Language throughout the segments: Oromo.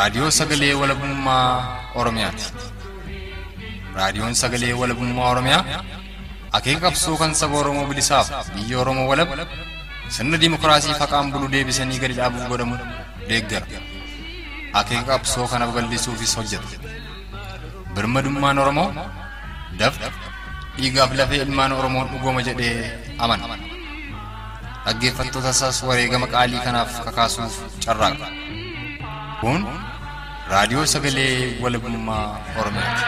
Raadiyoo Sagalee Walabummaa Oromiyaati. Raadiyoon Sagalee Walabummaa Oromiyaa akeeka qabsoo kan saba Oromoo bilisaaf biyya Oromoo walab sirna dimookiraasii faqaan bulu deebisanii gadi dhaabuuf godhamu deeggara. Akeeka qabsoo kana babal'isuufis hojjeta. Birmadummaan Oromoo dafqa dhiigaaf lafee ilmaan Oromoon dhugooma jedhee amana. Dhaggeeffattoota isaas wareegama qaalii kanaaf kakaasuuf carraaqa. Kun raadiyoo sagalee walabummaa Oromiyaati.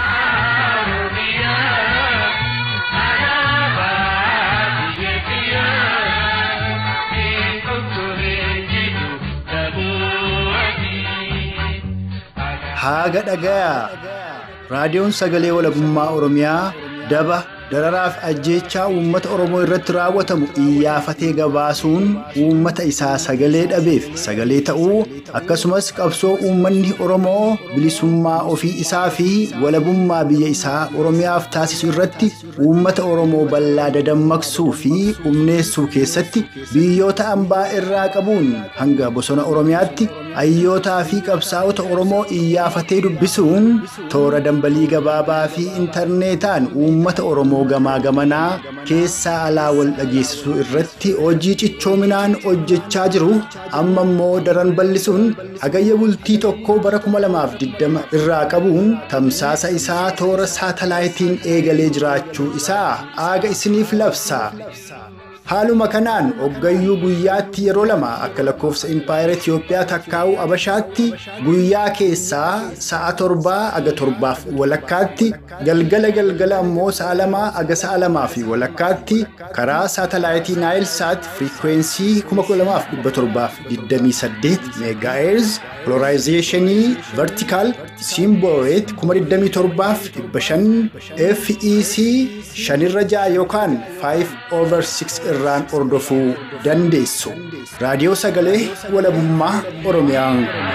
Haaga dhagayaa raadiyoon sagalee walabummaa Oromiyaa daba dararaaf ajjeechaa uummata Oromoo irratti raawwatamu iyyafatee gabaasuun uummata isaa sagalee dhabeef sagalee ta'uu akkasumas qabsoo uummanni Oromoo bilisummaa ofii isaa fi walabummaa biyya isaa Oromiyaaf taasisu irratti uummata Oromoo bal'aa dadammaqsuu fi humneessuu keessatti biyyoota ambaa irraa qabuun hanga bosona Oromiyaatti hayyootaa fi qabsaa'ota Oromoo iyyafatee dubbisuun toora dambalii gabaabaa fi intarneetaan uummata Oromoo gamaa gamanaa keessaa alaa wal dhageessisuu irratti hojii cichoominaan hojjechaa jiru amma immoo daran bal'isuun hagayya bultii tokko bara 2020 irraa qabuun tamsaasa isaa toora saatalaayitiin eegalee jiraachuu isaa aaga isiniif labsa. Haaluma kanaan hoggayyuu guyyaatti yeroo lama akka lakkoofsa impaayera Itiyoophiyaa takkaa'uu Abashaatti guyyaa keessaa sa'a torbaa aga torbaaf walakkaatti galgala galgala ammoo sa'a lamaa aga sa'a lamaa fi walakkaatti karaa saatalaayitii Naayilsaat firiikweensii 12728 meegaaherz polarizeeshinii vertikaal simbooreet 27500 FEC 5 ja'a yookaan 5 over 6 irraan hordofuu dandeessu. Raadiyoo Sagalee Walabummaa Oromiyaa.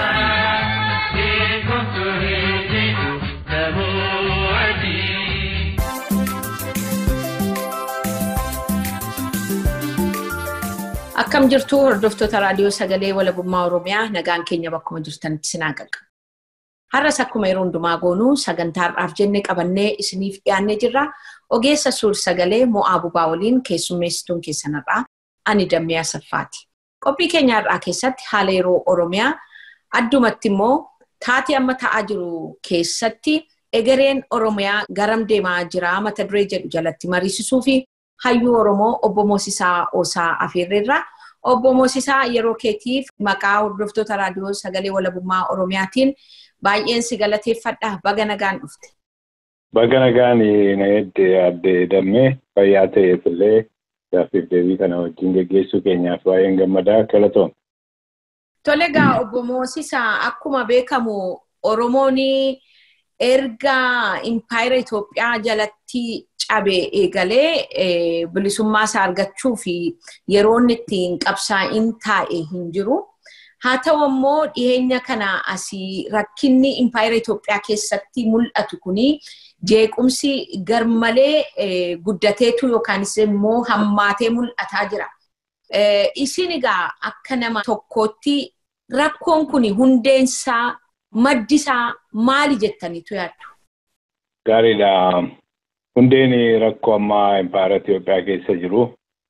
Akkam jirtu hordoftoota raadiyoo sagalee walabummaa Oromiyaa nagaan keenya bakkuma jirtanitti sinaa qaqqaba. Har'as akkuma yeroo hundumaa goonuu sagantaa har'aaf jennee qabannee isiniif dhiyaannee jirra. Ogeessa suur sagalee mo'aa bubaa waliin keessummeessituun keessan har'aa ani dammee asaffaati. Qophii keenya har'aa keessatti haala yeroo Oromiyaa addumatti immoo taatee amma ta'aa jiru keessatti egereen Oromiyaa garam deemaa jira mata duree jedhu jalatti mariisisuu fi hayyuu Oromoo obbo Moosisaa Oosaa Afeerreerraa. Obbo Moosisaa yeroo keetiif maqaa hordoftoota raadiyoo sagalee walabummaa Oromiyaatiin baay'een si galateeffadha. Baga nagaan dhufte. Baga nagaan na edde adde dammee fayyaa ta'eef illee gaaffiif deebii kana wajjin geggeessuu keenyaaf baay'een gammadaa galatoom. Tole egaa obbo Moosisaa akkuma beekamu Oromoon erga impaayera Itoophiyaa jalatti cabe eegalee bilisummaa isaa argachuu fi yeroo inni ittiin qabsaa'in taa'e hin jiru. Haa ta'u immoo dhiyeenya kana asii rakkinni impaayera Itoophiyaa keessatti mul'atu kuni jeequmsi garmalee guddateetu yookaanis immoo hammaatee mul'ataa jira. Isin egaa akka nama tokkootti rakkoon kun hundeensaa maddisaa maali jettaniitu yaaddu? Gaariidha. Hundeen rakkoo ammaa impaayera Itoophiyaa keessa jiru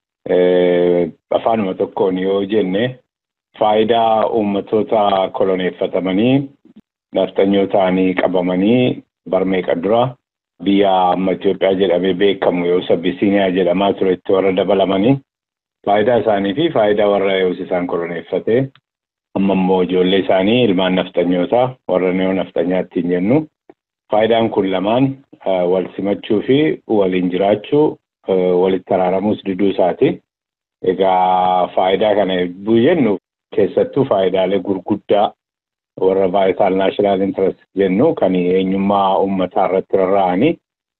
afaanuma tokkoon yoo jenne faayidaa uummatoota koloneeffatamanii nafxanyoo ta'anii qabamanii barmeeqa dura biyya amma Itoophiyaa jedhamee beekamu yoo Abisiiniyaa jedhamaa turetti warra dabalamanii faayidaa isaanii fi faayidaa warra yoo isaan koloneeffate amma immoo ijoollee isaanii ilmaan nafxanyootaa warra niyoo nafxanyaatti hin jennu. Faayidaan kun lamaan wal simachuu fi waliin jiraachuu walitti araaramuus diduu isaati. Egaa faayidaa kana hedduu jennu keessattuu faayidaalee gurguddaa warra vaayitaal naashinaal intarest jennu kan eenyummaa uummataa irratti rarra'anii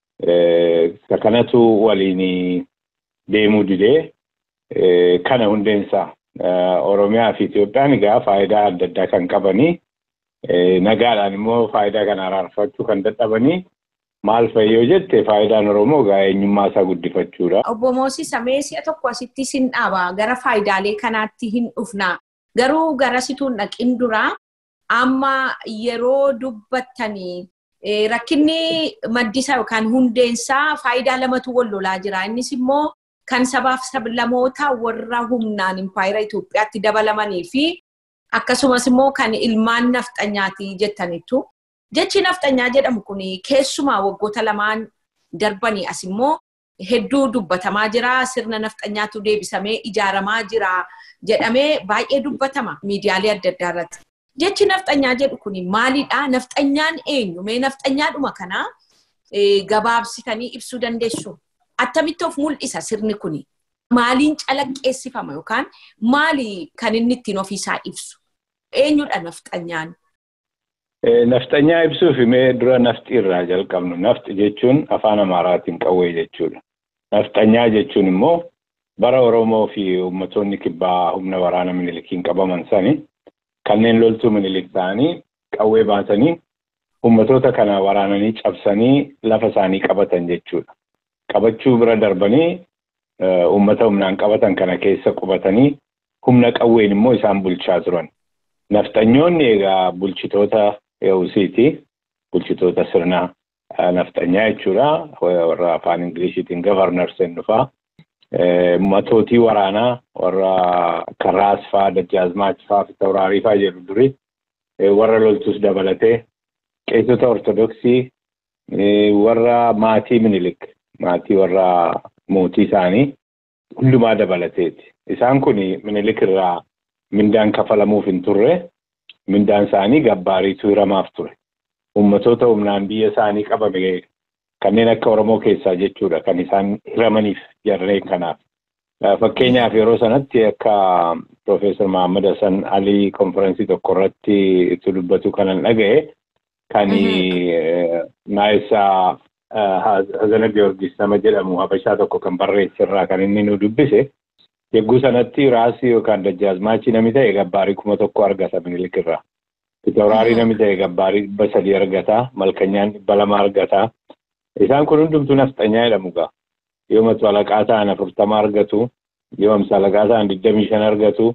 kanatu waliin deemuu didee kana hundeensaa Oromiyaa fi Itoophiyaan egaa faayidaa adda addaa kan qabanii nagaadhaan immoo faayidaa kana araarfachuu kan dadhabanii maal fayyoo jette faayidaan Oromoo egaa eenyummaa isaa guddifachuudha. Obbo Moosisa mee si'a tokko asitti sin dhaaba gara faayidaalee kanaatti hin dhufna. Garuu gara situun dhaqin duraa amma yeroo dubbattanii rakkinni maddisaa yookaan hundeensaa faayidaa lamatu wal lolaa jira. Innis immoo kan sabaaf sablamoota warra humnaan impaayera Itoophiyaatti dabalamanii fi akkasumas immoo kan ilmaan nafxanyaati jettanitu. Jechi nafxanyaa jedhamu kun keessumaa waggoota lamaan darbanii as immoo hedduu dubbatamaa jira. Sirna nafxanyaatu deebisamee ijaaramaa jira jedhamee baay'ee dubbatama miidiyaalee adda addaa irratti. Jechi nafxanyaa jedhu kun maalidhaa? Nafxanyaan eenyu? Mee nafxanyaadhuma kanaa gabaabsitanii ibsuu dandeessu? Attamitti of mul'isa sirni kun? Maaliin calaqqeessifama yookaan maali kan inni ittiin ofiisaa ibsu? Eenyudha nafxanyaan? Nafxanyaa ibsuuf mee dura nafti irraa jalqabnu. Nafti jechuun afaan Amaaraatiin qawwee jechuudha. Nafxanyaa jechuun immoo bara Oromoo fi uummattoonni kibbaa humna waraana minilikiin qabaman sani kanneen loltuu minilik ta'anii qawwee baasanii uummattoota kana waraananii cabsanii lafa isaanii qabatan jechuudha. Qabachuu bira darbanii uummata humnaan qabatan kana keessa qubatanii humna qawween immoo isaan bulchaa turan. Nafxanyoonni egaa bulchitoota Yawusiiti. Bulchitoota sirna nafxanyaa jechuudha. Warra afaan Ingiliishiitiin gavarnars dhufaa. Matootii waraanaa warra Karraas fa'aa, Dajjaazmaach fa'aa, Fitawuraarii fa'aa jedhu duri. Warra loltus dabalatee qeessota Ortodoksii warra maatii Minilik maatii warra mootii isaanii hundumaa dabalateeti. Isaan kun Minilik irraa mindaan kafalamuuf hin turre. mindaan isaanii gabbaariitu hiramaaf ture. Uummatoota humnaan biyya isaanii qabame kanneen akka Oromoo keessaa jechuudha kan isaan hiramaniif jarreen kanaaf. Fakkeenyaaf yeroo sanatti akka Profeesar Mahammad Hassan Alii konferensii tokko irratti itti dubbatu kanan dhaga'e kan Naayisaa Hazana Giyoorgis nama jedhamu Habashaa tokko kan barreesse irraa kan inni nu dubbise. Yegguu sanatti raasii yookaan dajjaazmaachii namni ta'e gabbaarii kuma tokko argata minilik irraa. Fitawuraarii namni ta'e gabbaarii dhibba sadii argata. Malkanyaan dhibba lama argata. Isaan kun hundumtuu nafxanyaa jedhamu gaa. Yoo matu alaqaa ta'an afurtama argatu. Yoo amsa alaqaa ta'an digdamii shan argatu.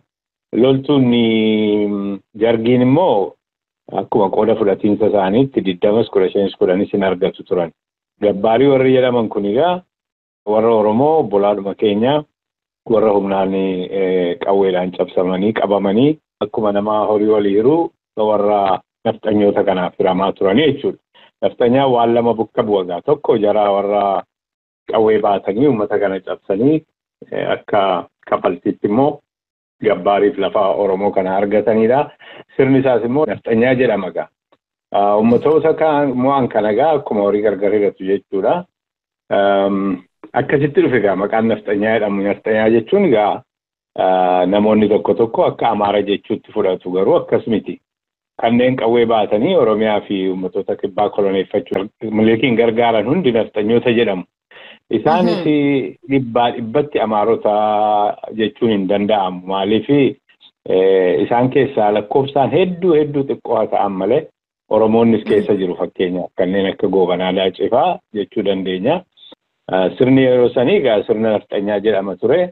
Loltuun jargiin immoo akkuma qooda fudhatiinsa isaaniitti digdamas kudha shanis kudhanis hin argatu turan. Gabbaarii warri jedhaman kun egaa warra Oromoo obbolaadhuma keenyaa warra humnaan qawweedhaan cabsamanii qabamanii akkuma nama horii walii hiruu warra nafxanyoota kanaaf hiramaa turanii jechuudha. Nafxanyaan waan lama bukka bu'agaa tokko jaraa warra qawwee baatanii uummata kana cabsanii akka kafaltiitti immoo gabbaariif lafa Oromoo kana argatanidha. Sirni isaas immoo nafxanyaa jedhama gaa. Uummatoota mo'an kana gaa akkuma horii gargar hiratu jechuudha. Akkasitti dhufe gaa maqaan nafxanyaa jedhamu. Nafxanyaa jechuun gaa namoonni tokko tokko akka Amaara jechuutti fudhatu garuu akkas miti. Kanneen qawwee baatanii Oromiyaa fi uummatoota kibbaa koloneeffachuu milikiin gargaaran hundi nafxanyoota jedhamu. Isaanis dhibbaa dhibbatti Amaarota jechuun hin danda'amu. Maaliif isaan keessaa lakkoofsaan hedduu hedduu xiqqoo haa ta'an malee Oromoonnis keessa jiru fakkeenyaaf kanneen akka Goobanaa Laacifaa jechuu dandeenya. Sirni yeroo sanii egaa sirna nafxanyaa jedhama ture.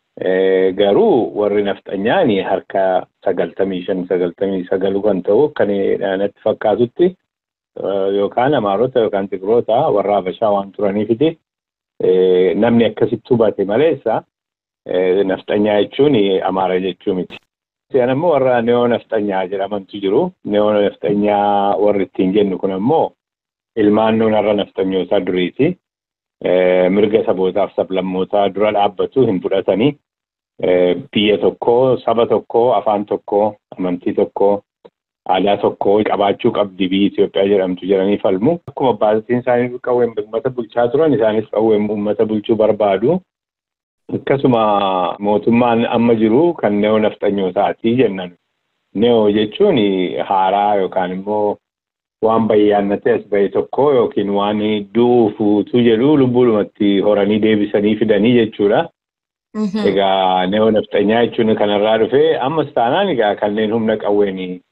Garuu warri nafxanyaan harka sagaltamii shan sagaltamii sagalu kan ta'u kan natti fakkaatutti yookaan Amaarota yookaan Tigiroota warra Habashaa waan turaniifiti namni akkasitti hubate maleessa nafxanyaa jechuun Amaara jechuu miti. Isaan ammoo warra neoo nafxanyaa jedhamantu jiru. Neoo nafxanyaa warri ittiin jennu kun ammoo ilmaan har'a nafxanyootaa duriiti. mirga sabootaaf sablammootaa dura dhaabbatu hin fudhatanii biyya tokko saba tokko afaan tokko amantii tokko aadaa tokko qabaachuu qabdi biyyi Itoophiyaa jedhamtu jedhanii falmu. Akkuma abbaatiin isaanii qawween uummata bulchaa turan isaanis qawween uummata bulchuu barbaadu. Akkasuma mootummaan amma jiru kan neoo nafxanyootaati jennan. Neoo jechuun haaraa yookaan immoo waan bayyaannate as bahe tokko yookiin waan duufuutu jedhu lubbuudhumatti horanii deebisanii fidanii jechuudha. Egaa neoo nafxanyaa jechuun kanarraa dhufee ammas taanaan egaa kanneen humna qawween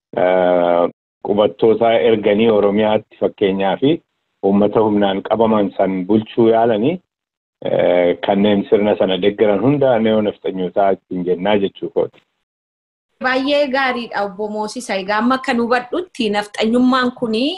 qubattoota erganii Oromiyaatti fakkeenyaa fi uummata humnaan qabaman san bulchuu yaalanii kanneen sirna sana deeggaran hunda neoo nafxanyootaa ittiin jennaa jechuu kooti. Baay'ee gaariidha obbo Moosisa. Egaa amma akka nu hubadhutti nafxanyummaan kunii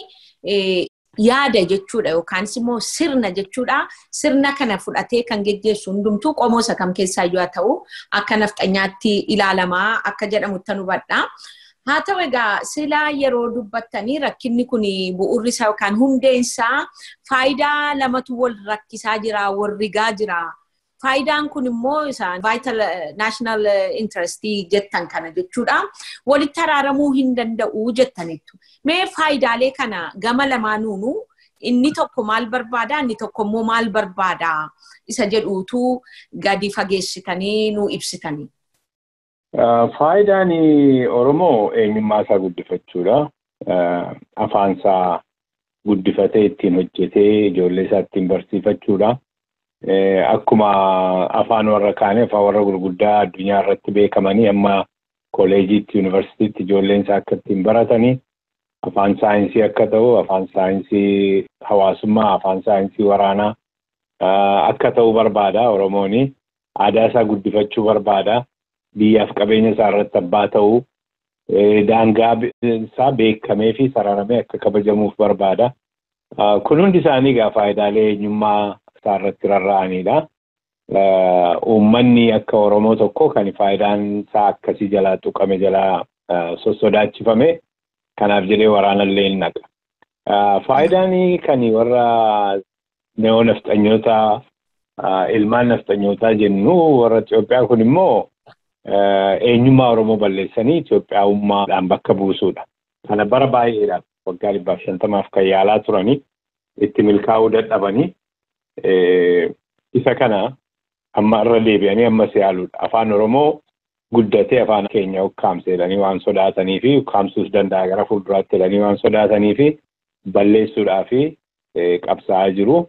yaada jechuudha yookaanis immoo sirna jechuudha. Sirna kana fudhatee kan geggeessu hundumtuu qomoosa kam keessaa yoo ta'u akka nafxanyaatti ilaalamaa akka jedhamutti hubadha. Haa ta'u egaa silaa yeroo dubbattanii rakkinni kun bu'uurri isaa yookaan hundeen isaa faayidaa lamatu wal rakkisaa jira, wal rigaa jira. Faayidaan kun immoo isaan vital national interest jettan kana jechuudha. Walitti araaramuu hin danda'u jettanittu. Mee faayidaalee kana gama lamaanuunu inni tokko maal barbaada inni tokko immoo maal barbaada isa jedhuutu gadi fageessitanii nu ibsitanii. Faayidaan Oromoo eenyummaa isaa guddifachuudha. Afaan isaa guddifatee ittiin hojjetee ijoollee isaa ittiin barsiifachuudha. Akkuma afaan warra kaanii afaan warra gurguddaa addunyaa irratti beekamanii amma kooleejiitti yuunivarsiitiitti ijoolleen isaa akka ittiin baratanii afaan saayinsii akka ta'u afaan saayinsii hawaasummaa afaan saayinsii waraanaa akka ta'u barbaada Oromoon aadaa isaa guddifachuu barbaada biyyaaf qabeenya isaa irratti abbaa ta'uu daangaa isaa beekamee fi sararamee akka kabajamuuf barbaada. Kun hundi isaanii egaa faayidaalee eenyummaa isaa irratti rarra'anidha. Uummanni akka Oromoo tokko kan faayidaan isaa akkasii jalaa tuqame jalaa sossodaachifame kanaaf jedhee waraanallee hin naqa. Faayidaan kan warra neoo nafxanyoota ilmaan nafxanyootaa jennu warra Itoophiyaa kun immoo eenyummaa Oromoo balleessanii Itoophiyaa'ummaadhaan bakka buusuudha. Kana bara baay'eedhaaf waggaa dhibbaaf shantamaaf kan yaalaa turanii itti milkaa'uu dadhabanii isa kana amma irra deebi'anii ammas yaaluudha. Afaan Oromoo guddatee afaan keenya ukkaamse jedhanii waan sodaatanii fi ukkaamsuus danda'a gara fuulduraatti jedhanii waan sodaatanii fi balleessuudhaa fi qabsaa'aa jiru.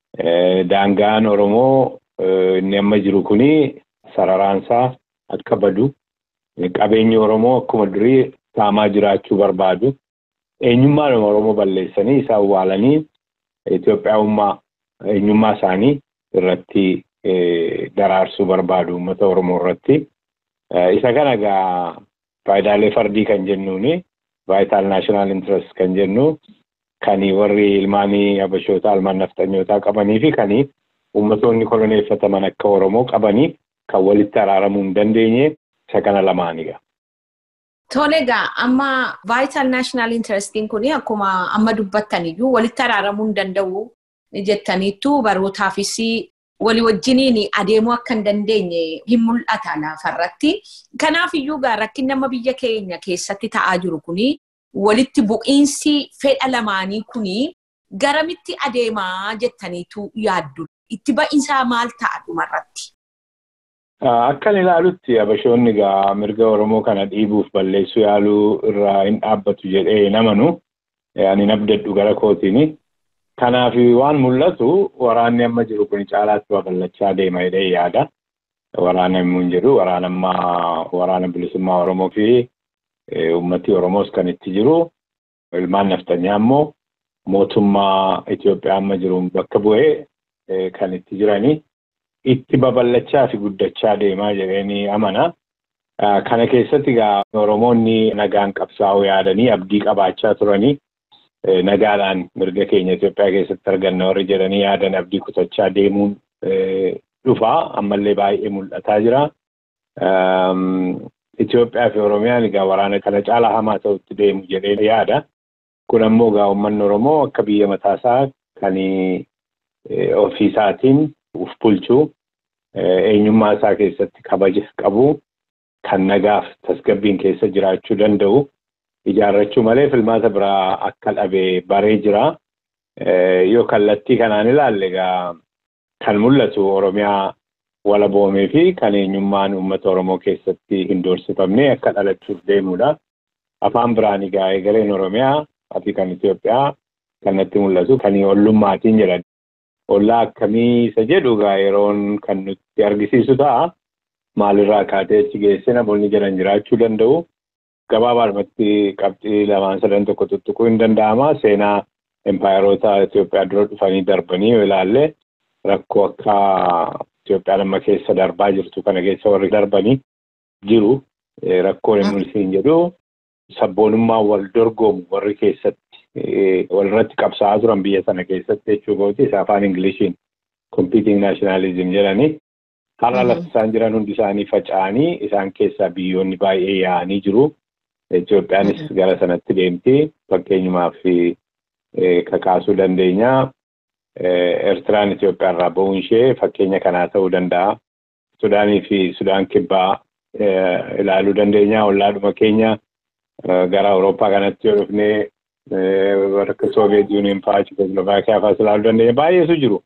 Daangaan Oromoo inni amma jiru kuni sararaansaa akka badu qabeenyi Oromoo akkuma durii saamaa jiraachuu barbaadu. Eenyummaan Oromoo balleessanii isa awwaalanii Itoophiyaa'ummaa eenyummaa isaanii irratti daraarsuu barbaadu uummata Oromoo irratti. Isa kana egaa faayidaalee fardii kan jennuuni vital national interest kan jennu kan warri ilmaanii habashootaa ilmaan nafxanyootaa qabanii fi kan uummatoonni koloneeffataman akka Oromoo qabanii kan walitti araaramuu hin dandeenye isa kana lamaanidha. Tole egaa amma vital national interestiin kun akkuma amma dubbattaniyyuu walitti araaramuu hin danda'u jettaniittu barootaafis walii wajjiniin adeemuu akka hin dandeenye hin mul'ata lafarratti. Kanaaf iyyuu gaa rakkinni amma biyya keenya keessatti ta'aa jiru kuni walitti bu'iinsi fedha lamaanii kuni garamitti adeemaa jettaniitu yaaddu. Itti ba'iinsaa maal ta'a dhumarratti? Akkan ilaalutti habashoonni egaa mirga Oromoo kana dhiibuuf balleessuu yaaluu irraa hin dhaabbatu jedhee hin amanu. Ani nabdadhu gara kootiini. Kanaaf waan mul'atu waraanni amma jiru kun caalaatti babal'achaa deema jedhee yaada. Waraana immoo hin jiru. Waraana ammaa waraana bilisummaa Oromoo fi uummati Oromoos kan itti jiru. Ilmaan naftanyaa immoo mootummaa Itoophiyaa amma jiruun bakka bu'ee kan itti jiranii. Itti babal'achaa fi guddachaa deemaa jedhanii amana. Kana keessatti egaa Oromoonni nagaan qabsaa'uu yaadanii abdii qabaachaa turanii. nagaadhaan mirga keenya Itoophiyaa keessatti arganna warri jedhanii yaadan abdii kutachaa deemuun dhufaa ammallee baay'ee mul'ataa jira. Itoophiyaa fi Oromiyaan egaa waraana kana caalaa hamaa ta'utti deemu jedhee yaada. Kun ammoo egaa uummanni Oromoo akka biyya mataasaa kan ofiisaatiin uf bulchuu eenyummaa isaa keessatti kabaja qabu kan nagaaf tasgabbiin keessa jiraachuu danda'u. ijaarrachuu malee filmaata biraa akka dhabe baree jira. Yoo kallattii kanaan ilaalle egaa kan mul'atu Oromiyaa walaboomee fi kan eenyummaan uummata Oromoo keessatti hin doorsifamne akka dhalachuuf deemudha. Afaan biraan egaa egereen Oromiyaa ati kan Itoophiyaa kanatti mul'atu kan ollummaatiin jedhan. Ollaa akkamii isa jedhu egaa yeroon kan nutti argisiisu ta'a. Maalirraa kaatee achi geesse namoonni jedhan jiraachuu danda'u. Gabaabaadhumatti qabxii lamaan sadan tokko tuttuquu hin danda'ama. Seenaa empaayeroota Itoophiyaa dura dhufanii darbanii yoo ilaalle rakkoo akka Itoophiyaan amma keessa darbaa jirtu kana keessa warri darbanii jiru. rakkoon hin mul'isiin jedhu sabboonummaa wal dorgomu warri keessatti walirratti qabsaa'aa turan biyya sana keessatti jechuu kooti isa afaan Ingiliishiin competing nationalism jedhani. Har'a lafti isaan jiran hundi isaanii faca'anii isaan keessaa biyyoonni baay'ee yaa'anii jiru. Itoophiyaanis gara sanatti deemti. Fakkeenyumaaf kakaasuu dandeenya. Eertiraan Itoophiyaa irraa ba'uun ishee fakkeenya kanaa ta'uu danda'a. Sudaanii fi Sudaan kibbaa ilaaluu dandeenya. Ollaadhuma keenya gara Awurooppaa kanatti yoo dhufnee akka Sooviyeet Yuuniyen fa'aa Chekoslovaakiyaa fa'aas ilaaluu dandeenya. Baay'eetu jiru.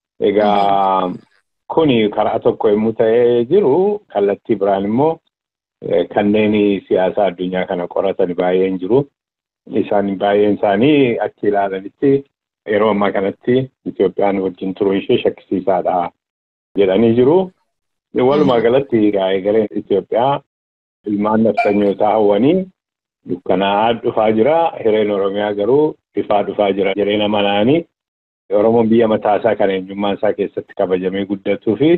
Egaa kuni karaa tokko yommuu ta'ee jiru kallattii biraan immoo kanneen siyaasa addunyaa kana qoratan baay'een jiru. Isaan baay'een isaanii achi ilaalanitti yeroo ammaa kanatti Itoophiyaan wajjin turuu ishee shakkisiisaadha jedhanii jiru. Walumaa galatti egereen Itoophiyaa ilmaan nafxanyootaa hawwanii dukkanaa'aa dhufaa jira. Hireen Oromiyaa garuu ifaa dhufaa jira jedhee nama naanii Oromoon biyya mataasaa kan eenyummaan isaa keessatti kabajamee guddatuu fi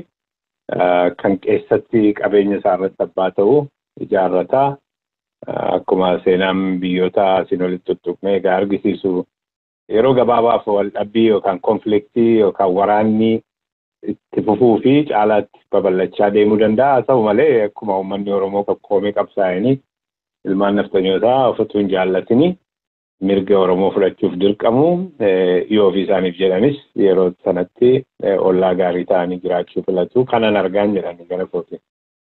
kan keessatti qabeenya isaa irratti abbaa ta'u ijaarrataa akkuma seenaan biyyoota asiin olitti tuttuqnee egaa argisiisu yeroo gabaabaaf wal dhabbii yookaan konfliktii yookaan waraanni itti fufuu fi caalaatti babal'achaa deemuu danda'a. Haa ta'u malee akkuma uummanni Oromoo qoqqoomee qabsaa'anii ilmaan nafxanyootaa ofituu hin jaallatini mirga Oromoo fudhachuuf dirqamu yoo ofii isaaniif jedhanis yeroo sanatti ollaa gaarii ta'anii jiraachuu filatu kanan argaan jedhani gara kooti.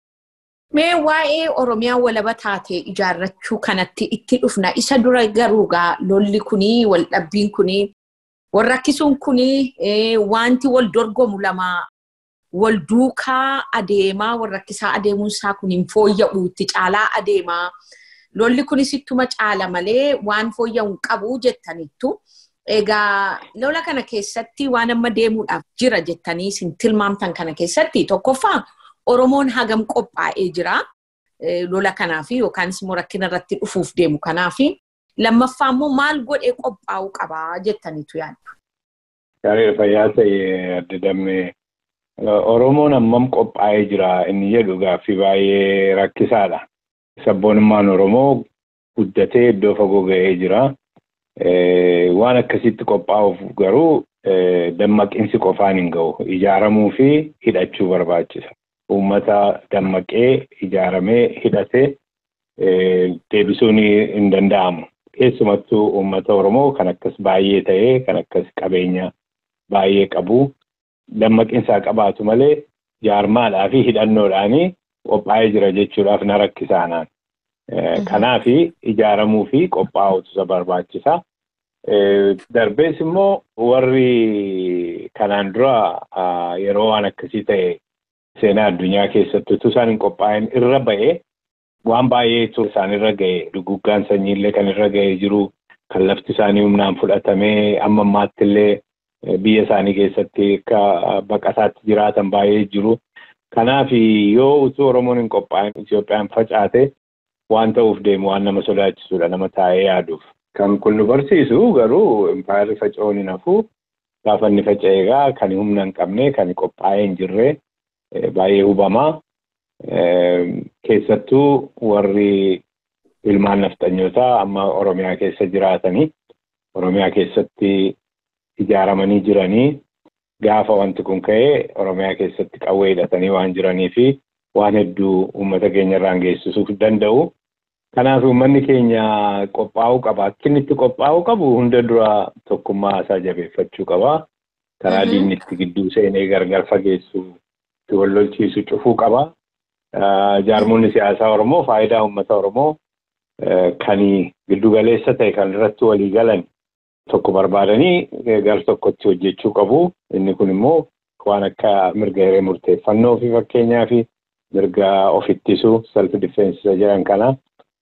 Mee waa'ee Oromiyaa walaba taatee ijaarrachuu kanatti itti dhufna. Isa dura garuu gaa lolli kunii wal dhabbiin kunii wal rakkisuun kunii wanti wal dorgomu lama wal duukaa adeemaa wal rakkisaa adeemuun isaa kun hin fooyya'u itti caalaa adeemaa. Lolli kunis ittuma caala malee waan fooyya'u qabu jettaniittu. Egaa lola kana keessatti waan amma deemuudhaaf jira jettanii isin tilmaamtan kana keessatti tokkoffaa Oromoon hagam qophaa'ee jira lola kanaaf yookaanis immoo rakkina irratti dhufuuf deemu kanaaf. Lammaffaa immoo maal godhee qophaa'uu qabaa jettaniitu yaaddu. Gaarii fayyaa ta'e adda dammee Oromoon hammam qophaa'ee jira inni jedhu gaaffii baay'ee rakkisaadha. Sabboonummaan Oromoo guddatee iddoo fagoo ga'ee jira. Waan akkasitti qophaa'uuf garuu dammaqinsi qofaan hin ga'u. Ijaaramuu fi hidhachuu barbaachisa. Uummata dammaqee ijaaramee hidhatee deebisuun hin danda'amu. Keessumattuu uummata Oromoo kan akkas baay'ee ta'ee kan akkas qabeenya baay'ee qabu dammaqinsaa qabaatu malee jaarmaadhaa fi hidhannoodhaanii qophaa'ee jira jechuudhaaf na rakkisaanaan. Kanaaf ijaaramuu fi qophaa'utu isa barbaachisa. Darbees immoo warri kanaan dura yeroo waan akkasii ta'e seenaa addunyaa keessatti utuu isaan hin qophaa'in irra ba'e waan baay'eetu isaan irra ga'e duguggaan sanyiillee kan irra ga'ee jiru kan lafti isaanii humnaan fudhatamee amma ammaatti illee biyya isaanii keessatti akka baqataatti jiraatan baay'ee jiru. Kanaaf yoo utuu Oromoon hin qophaa'in Itoophiyaan facaate waan ta'uuf deemu waan nama sodaachisudha nama taa'ee yaaduuf. Kan kun nu barsiisu garuu impaayarri faca'uun hin hafu gaafa inni faca'e egaa kan humna hin qabne kan qophaa'ee hin jirre baay'ee hubamaa. Keessattuu warri ilmaan nafxanyootaa amma Oromiyaa keessa jiraatanii Oromiyaa keessatti ijaaramanii jiranii gaafa wanti kun ka'ee Oromiyaa keessatti qawwee hidhatanii waan jiranii fi waan hedduu uummata keenya irraan geessisuuf danda'u. Kanaaf uummanni keenya qophaa'uu qaba. Akka inni itti qophaa'uu qabu hunda dura tokkummaa isaa jabeeffachuu qaba. Karaa diinni itti gidduu seenee gargar fageessu itti wal lolchiisu cufuu qaba. Jaarmonni siyaasaa Oromoo faayidaa uummata Oromoo kan giddugaleessa ta'e kan irratti walii galan tokko barbaadanii gar tokkotti hojjechuu qabu. Inni kun immoo waan akka mirga hiree murteeffannoo fi fakkeenyaa fi mirga of ittisuu self difeensa jedhan kana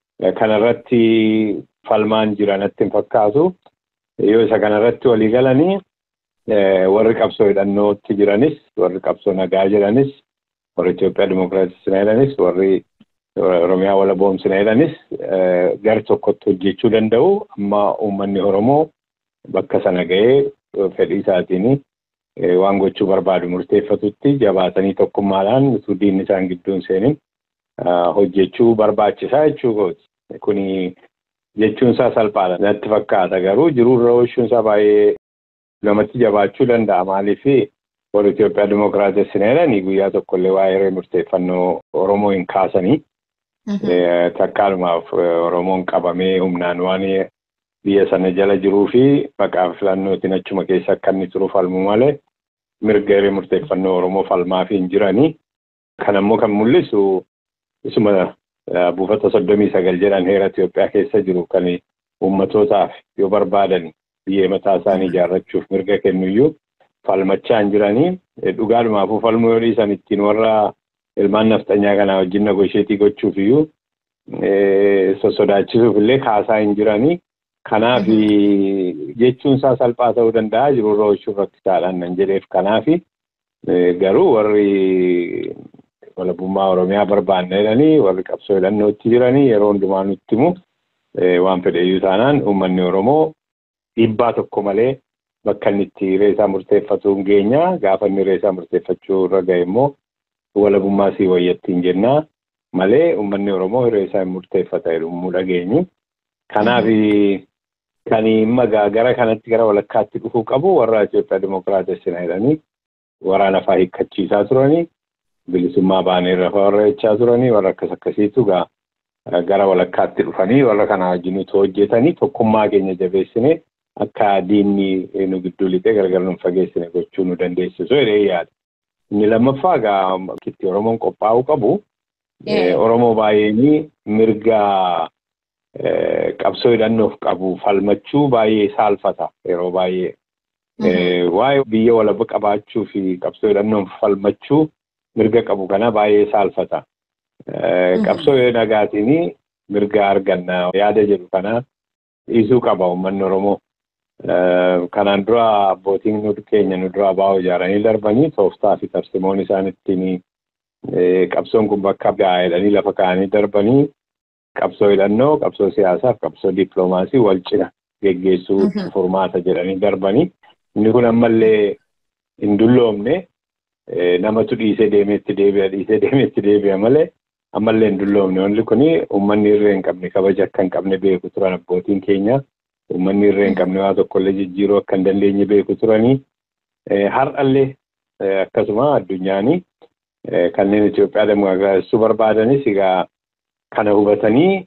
kanarratti falmaan jiranatti hin fakkaatu. Yoo isa kanarratti walii galanii warri qabsoo hidhannootti jiranis warri qabsoo nagaa jedhanis warri Itoophiyaa Dimookiraatisii jedhanis warri Oromiyaa walaboomsina jedhanis gar tokkotti hojjechuu danda'u. Amma uummanni Oromoo bakka sana ga'ee fedhii isaatiin waan gochuu barbaadu murteeffatutti jabaatanii tokkummaadhaan utuu diinni isaan gidduun seenin hojjechuu barbaachisaa jechuu kooti. Kuni jechuun isaa salphaadha natti fakkaata garuu jiruurra oolchuun isaa baay'ee namatti jabaachuu danda'a maaliif warri Itoophiyaa Dimookiraatessina jedhanii guyyaa tokkollee waa'ee hiree murteeffannoo Oromoo hin kaasanii takkaalumaaf Oromoon qabamee humnaan waan biyya sana jala jiruu fi maqaa filannootiin achuma keessa akka inni turu falmu malee mirga hiree murteeffannoo Oromoo falmaa fi hin jiranii. Kan ammoo kan mul'isu isuma buufata soddomii sagal jedhan heera Itoophiyaa keessa jiru kan uummatootaaf yoo barbaadan biyyee mataa isaanii ijaarrachuuf mirga kennuyyuu falmachaa hin jiranii dhugaadhumaafuu falmuu yoo dhiisan ittiin warra ilmaan nafxanyaa kanaa wajjin nagosheetii gochuuf iyyuu sossodaachisuuf illee kaasaa hin jiranii. Kanaaf jechuun isaa salphaa ta'uu danda'a jiruurra oolchuuf rakkisaadhaan nan jedheef kanaaf garuu warri walabummaa Oromiyaa barbaanna jedhanii warri qabsoo hidhannootti jiranii yeroo hundumaa nutti himu waan fedheyyuu taanaan uummanni Oromoo dhiibbaa tokko malee bakka inni itti hiree isaa murteeffatu hin geenya gaafa inni hiree isaa murteeffachuu irra ga'e immoo walabummaa sii wayyattiin jennaa malee uummanni Oromoo hiree isaa hin murteeffata jedhu dhageenyu. Kanaaf kan imma gara kanatti gara walakkaatti dhufuu qabu warra Itoophiyaa Dimookiraatessina jedhanii waraana fa'aa hiikkachiisaa turanii bilisummaa baanee irra warra jechaa turanii warra akkas akkasiitu gara walakkaatti dhufanii warra kana wajjin hojjetanii tokkummaa keenya jabeessine akka diinni nu gidduu lixee gargar nu fageessine gochuu nu dandeessisu jedhee yaada. Inni lammaffaa egaa itti Oromoon qophaa'uu qabu Oromoo baay'een mirga qabsoo hidhannoof qabu falmachuu baay'ee saalfata yeroo baay'ee. Waa'ee biyya walaba qabaachuu fi qabsoo hidhannoof falmachuu mirga qabu kana baay'ee saalfata. Qabsoo nagaatiin mirga arganna yaada jedhu kana dhiisuu qaba uummanni Oromoo. Kanaan dura abbootiin keenya nu dura baa'oo ijaaranii darbanii tooftaa fi tarsimoon isaan ittiin qabsoon kun bakka gahaa jedhanii lafa kaa'anii darbanii qabsoo hidhannoo, qabsoo siyaasaaf, qabsoo dippiloomaasii wal cina geggeessuu furmaata jedhanii darbanii. Inni kun ammallee hin dulloomne namatu dhiisee deemeetti deebi'a dhiisee deemeetti deebi'a malee ammallee hin dulloomne. Wanti kun uummanni irree hin qabne kabaja akka hin qabne beeku turan abbootiin keenya. Uummanni irree hin qabne waa tokkollee jijjiiruu akka hin dandeenye beeku turanii. Har'allee akkasuma addunyaanii kanneen Itoophiyaa dimookiraasii barbaadanis egaa kana hubatanii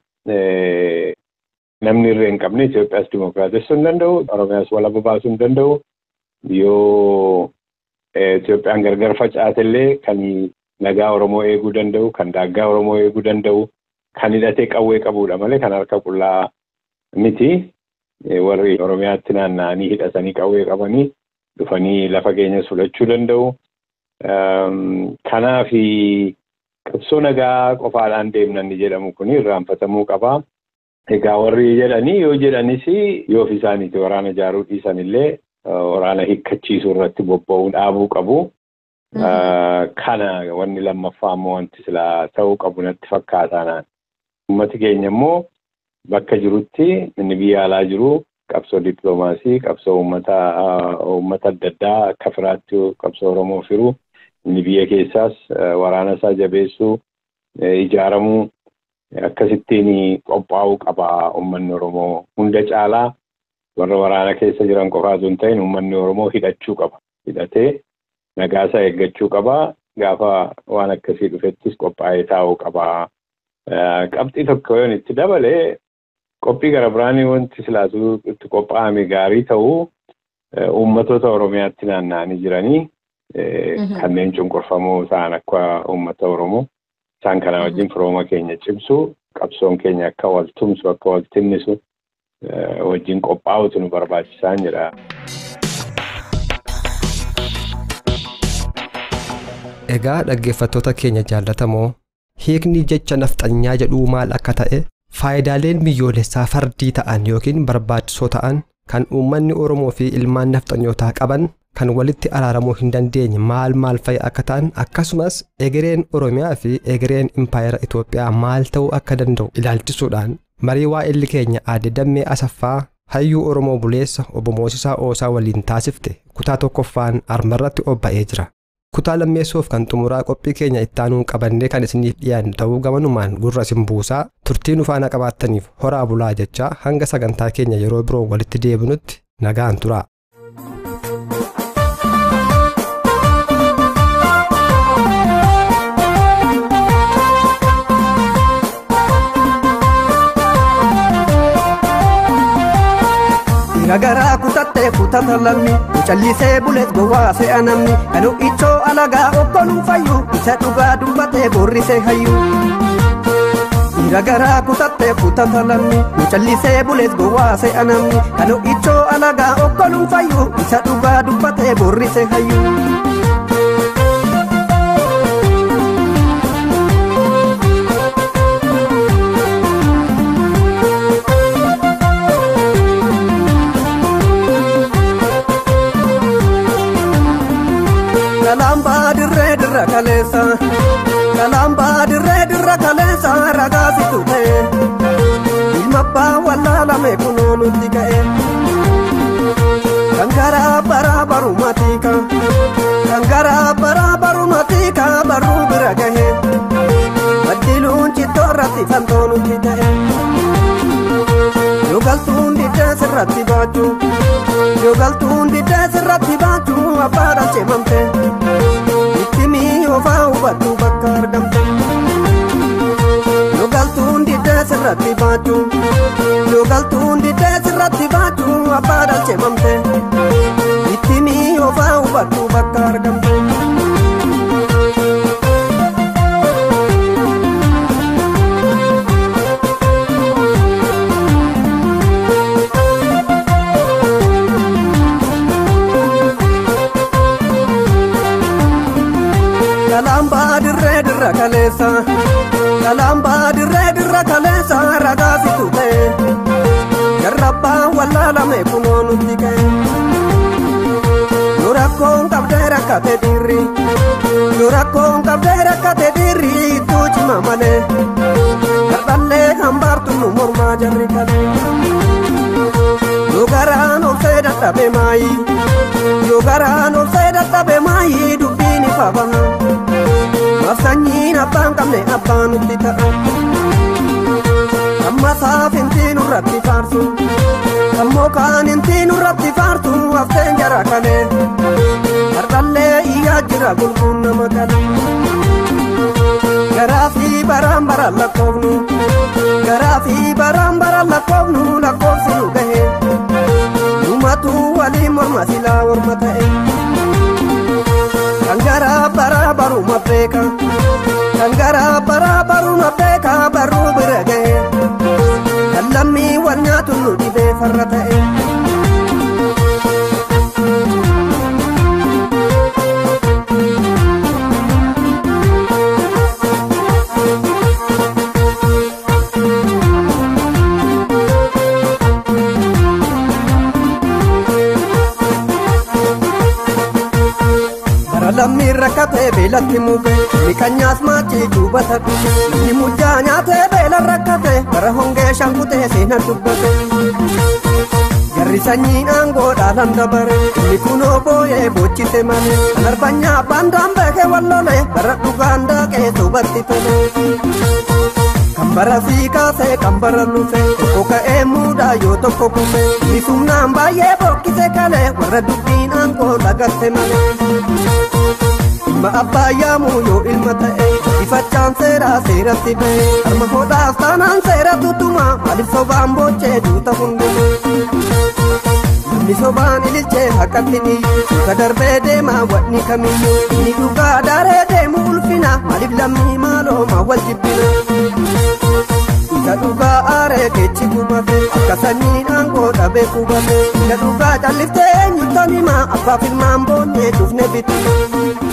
namni irree hin qabne Itoophiyaas dimookiraatessuu hin danda'u, Oromiyaas walaba baasuu hin danda'u. Yoo Itoophiyaan gargar facaatellee kan nagaa Oromoo eeguu danda'u, kan daaggaa Oromoo eeguu danda'u, kan hidhatee qawwee qabudha malee kan harka qullaa miti. Warri Oromiyaatti naanna'anii hidhatanii qawwee qabanii dhufanii lafa keenyas fudhachuu danda'u. Kanaaf qabsoo nagaa qofaadhaan deemnan jedhamu kun irraanfatamuu qaba. Egaa warri jedhanii yoo jedhanis yoo ofii isaaniiti waraana ijaaruu dhiisan illee waraana hiikkachiisuu irratti bobba'uu dhaabuu qabu. Kana wanni lammaffaa immoo wanti silaa ta'uu qabu natti fakkaataan. Uummati keenya immoo bakka jirutti inni biyya alaa jiru qabsoo dippiloomaasii, qabsoo uummata adda addaa akka firaatti qabsoo Oromoo firu, inni biyya keessaas waraana isaa jabeessuu, ijaaramuu akkasittiin qophaa'uu qaba uummanni Oromoo hunda caalaa warra waraana keessa jiran qofaatu hin ta'in uummanni Oromoo hidhachuu qaba. Hidhatee nagaasaa eeggachuu qaba. Gaafa waan akkasii dhufettis qophaa'ee taa'uu qaba. Qabxii tokko yoon itti dabalee qophii gara biraanii wanti silaatu itti qophaa'ame gaarii ta'uu uummatoota Oromiyaatti naanna'anii jiranii kanneen cunqurfamoo ta'an akka uummata Oromoo isaan kana wajjin firooma keenya cimsu qabsoon keenya akka wal tumsu akka wal tinnisu wajjin qophaa'utu nu barbaachisaan jedha. Egaa dhaggeeffattoota keenya jaallatamoo hiikni jecha nafxanyaa jedhuu maal akka ta'e faayidaaleen biyyoolessaa fardii ta'an yookiin barbaachisoo ta'an kan uummanni Oromoo fi ilmaan nafxanyootaa qaban kan walitti araaramuu hin dandeenye maal maal fa'i akka ta'an akkasumas egereen Oromiyaa fi egereen impaayera Itoophiyaa maal ta'uu akka danda'u ilaalchisuudhaan marii waa'illi keenya aadde dammee asaffaa hayyuu Oromoo buleessa obbo Moosisaa Oosaa waliin taasifte kutaa tokkoffaan armarratti obba'ee jira. kutaa lammeessuuf kan xumuraa qophii keenya ittaanuun qabannee kan isiniif dhiyaannu ta'uu gamanumaan gurra isin buusaa turtii nu faana qabaattaniif horaa bulaa jechaa hanga sagantaa keenya yeroo biroo walitti deebinutti nagaan tura. Nagaraa kutattee kutata lammi callisee bulees gowwaa se'a namni kanu ichoo alagaa okkoluu fayyu isa dhugaa dubbatee borrisee hayyu. Nagaraa kutattee kutata lammi callisee bulees gowwaa se'a namni kanu ichoo alagaa okkoluu fayyu isa dhugaa dubbatee borrisee hayyu. Kalambaa dirree dirra kaleessa kalambaa dirree dirra kaleessa ragaa situ ta'e ilma abbaa wallaalame kunoo nutti ka'e kan garaa baraa barumatika kan garaa baraa barumatika barruu bira gahe baddiluun cittoo irratti fantoo nutti ta'e yoo galtuun diddee sirratti baachuu yoo galtuun diddee sirratti baachuu abbaadhaan cimamte ittimii ofaa hubadhu bakka argamte yoo galtuun diddee sirratti baachuu yoo galtuun diddee sirratti baachuu abbaadhaan cimamte ittimii ofaa hubadhu bakka argamte. kalambaa dirree dirra kaleessa kalambaa dirree dirra kaleessa ragaa situ ta'e jarrabbaa wallaalame kunoo nutti ka'e yoo rakkoon qabdee rakkate dirri yoo rakkoon qabdee rakkate dirri ittuu cima malee kadhallee hambaartu nu mormaa jarri kalee yoo garaan obsee dadhabe maayi yoo garaan obsee dadhabe maayi dubbiin ifa baha Mafsanyiin abbaan qabne abbaan nutti ta'a. Amma saafintii nurratti faarsu. Ammoo kaan intii nurratti faartu hafteen jara kalee. Hardhallee iyyaa jira gulguun nama kalee. Garaa fi baraan baraan lakkoofnu. Garaa fi baraan baraan lakkoofnu lakkoofsi nu gahe. Numatu waliin morma silaa morma ta'e. kan garaa baraa baruma beeka kan garaa baraa baruma beeka barruu bira gahe kan lammii wal nyaatu nu dhibee farra ta'e. lammiin rakkatee beelatti muke miqanyaas maachii duubata dhufe namni mujjaa nyaatee beela rakkate bara hongee shankutee seena dubbate jarri sanyiin aangoo dhaalan dabare inni kunoo booyee boochise malee kan arbanyaa baandaan beeke wallole bara dhugaan daaqee soobatti tole kan bara sii kaasee kan bara lufe tokko ka'ee muudaa yoo tokko kufe inni sumnaan baay'ee bokkise kalee warra dubbiin aangoo dhagatte malee. Ilma abbaa yaamuu yoo ilma ta'e ifachaan seeraa seeratti ba'e harma hodhaaf taanaan seera tutuma maaliif sobaan boochee duuta hundume. Namni sobaan ililchee haqqatti ni suuta darbee deemaa wanni kamiyyuu inni dhugaa daaree deemu ulfina maaliif lammii maaloo wal jibbina. Isa dhugaa aaree keechi gubate akka sanyiin aangoo dhabee qubate. Isa dhugaa calliftee eenyuutan hima abbaaf ilmaan boonnee dhufne bitu.